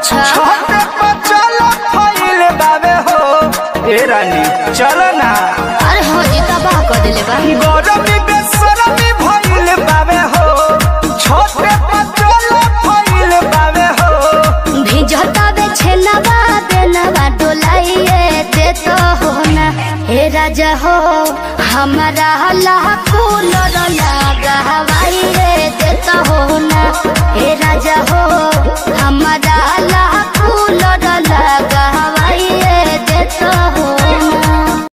अच्छा छोटे पचल फैल बावे हो ए रानी चल ना अरे हो जी तबाह कर दिले बा गरमी बेसरमी भइल बावे हो छोटे पचल फैल बावे हो भिजता बे छेनवा देनवा डोलाइए दे तो हो ना हे राजा हो हमारा लाखो लड़ लगावा